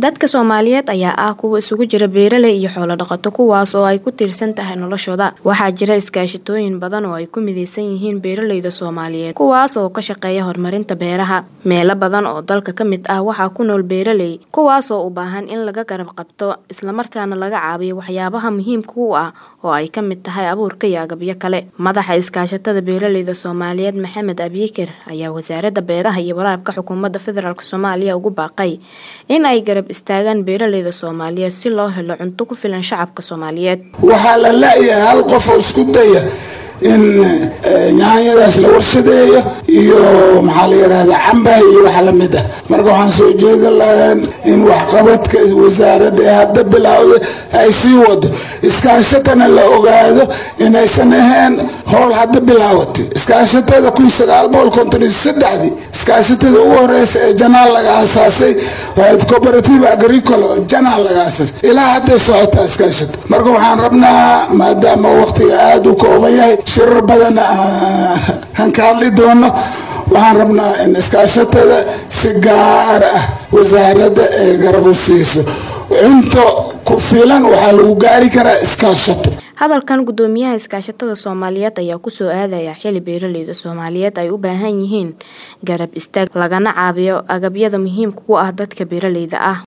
Dadka Soomaaliyeed ayaa ah kuwo isugu jira beeraley iyo xoolo dhaqato kuwaas oo ay ku tiirsan tahay noloshooda. Waxaa jira iskaashatooyin badan oo ay ku mideysan yihiin beeraleyda Soomaaliyeed kuwaas oo ka shaqeeya horumarinta beeraha. Meelo badan oo dalka ka mid ah waxaa ku nool beeraley kuwaas oo u baahan in laga garab qabto isla markaana laga caawiyo waxyaabaha muhiimka u ah oo ay ka mid tahay abuurka iyo agabyo kale. Madaxa iskaashatada beeraleyda Soomaaliyeed Maxamed Abiikar ayaa Wasaaradda Beeraha iyo Waraabka Xukuumadda Federaalk Soomaaliya ugu baaqay in ay garab istaagaan beeraleyda Soomaaliyeed si loo helo cunto ku filan shacabka Soomaaliyeed. waxaa la la-yahay hal qof oo isku daya in yaanyadaas la warshadeeyo iyo maxaa la yirahdaa cambaha iyo waxa lamid ah marka waxaan soo jeedin lahayn in waxqabadka wasaaradda ee hadda bilowda ay sii wado iskaashatana la ogaado inaysan ahayn howl hadda bilaawatay iskaashatada kun sagaal boqol konton iyo saddexdii iskaashatada ugu horeysa ee janaal laga asaasay waxayd cooperative agricole oo janaal laga asaasay ilaa hadday socotaa iskaashata marka waxaan rabnaa maadaama waqtiga aada u kooban yahay shirar badan aan ka hadli doono waxaan rabnaa in iskaashatada si gaar ah wasaaradda ay garab u siiso cunto ku filan waxaa lagu gaari karaa iskaashato Hadalkan gudoomiyaha iskaashatada Soomaaliyeed ayaa ku soo aadaya xili beeraleyda Soomaaliyeed ay u baahan yihiin garab istaag lagana caawiyo agabyada muhiimka u ah dadka beeraleyda ah.